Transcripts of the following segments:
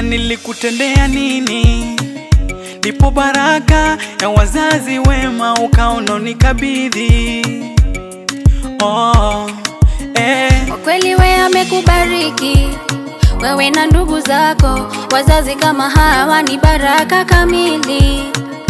nilikutendea nini? Ndipo baraka ya wazazi wema ukaona nikabidhi. Oh, eh. Kwa kweli we amekubariki wewe na ndugu zako, wazazi kama hawa ni baraka kamili.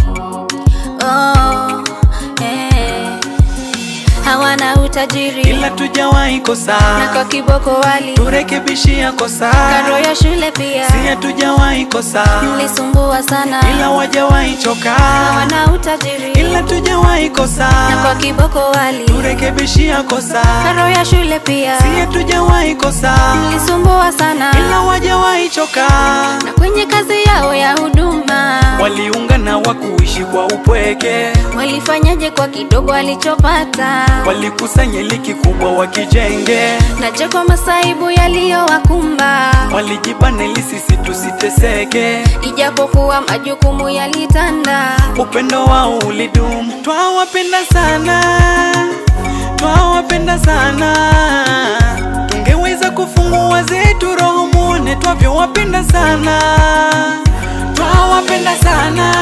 Oh, eh. Hawana utajiri ila tujawahi kosa, na kwa kiboko wali turekebishia kosa, karo ya shule pia si hatujawahi kosa, mlisumbua sana, ila wajawahi choka, hawana utajiri ila tujawahi kosa, na kwa kiboko wali turekebishia kosa, karo ya shule pia si hatujawahi kosa, mlisumbua sana, ila wajawahi choka, na kwenye kazi yao ya huduma waliungana wa kuishi kwa upweke, walifanyaje kwa kidogo alichopata, walikusanya liki kubwa wakijenge, na je kwa masaibu yaliyowakumba, walijibana ili sisi tusiteseke, ijapokuwa majukumu yalitanda, upendo wao ulidumu. Twawapenda sana, twawapenda sana, tungeweza kufungua zetu roho muone twavyowapenda sana, twawapenda sana,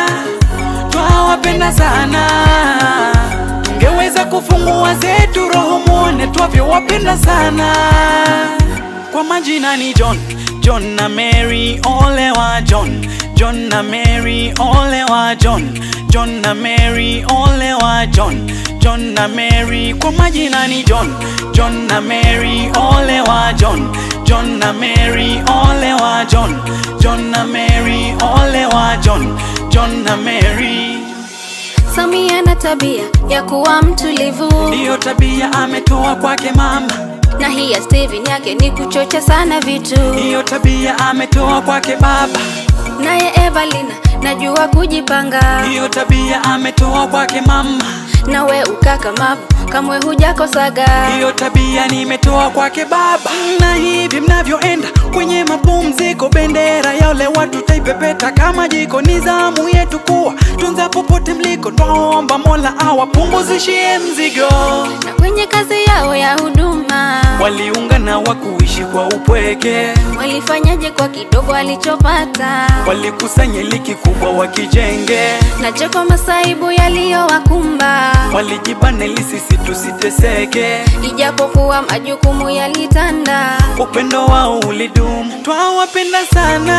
twawapenda sana, tungeweza kufungua zetu roho muone twavyowapenda sana. Kwa majina ni John, John na Mary, ole wa John, John na Mary, ole wa John, John na Mary, ole wa John, John na Mary. Kwa majina ni John, John na Mary, ole wa John, John na Mary, ole wa John, John na Mary, ole wa John, John na Mary. Samia na tabia ya kuwa mtulivu, Ndiyo tabia ametoa kwake mama, na hii ya Steven yake ni kuchocha sana vitu, ndiyo tabia ametoa kwake baba, naye Evalina najua kujipanga, ndiyo tabia ametoa kwake mama. nawe ukakamavu kamwe hujakosaga, Hiyo tabia nimetoa kwake baba, na hivi mnavyoenda kwenye mapumziko, bendera ya ole watu taipepeta kama jiko. Ni zamu yetu kuwa tunza popote mliko, twaomba Mola awapunguzishie mzigo. na kwenye kazi yao ya huduma Waliungana wa kuishi kwa upweke, walifanyaje kwa kidogo alichopata, walikusanya liki kubwa wakijenge, na je kwa masaibu yaliyowakumba, walijibana ili sisi tusiteseke. ijapokuwa majukumu yalitanda, upendo wao ulidumu. Twawapenda sana,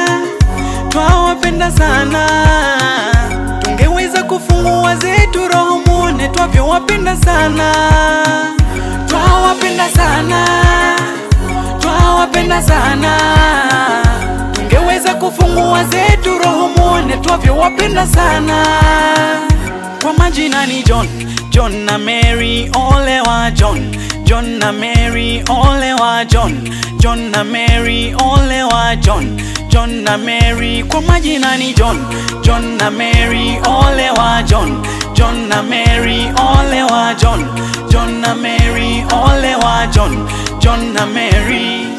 twawapenda sana, tungeweza kufungua zetu roho muone twavyowapenda sana. Twawapenda sana, twawapenda sana, tungeweza kufungua zetu roho muone twavyowapenda sana. Kwa majina ni John, John na Mary, ole wa John, John na Mary, ole wa John, John na Mary, ole wa John, John na Mary. Kwa majina ni John, John na Mary, ole wa John, John na Mary, ole wa John, John na Mary, ole wa John, John na Mary.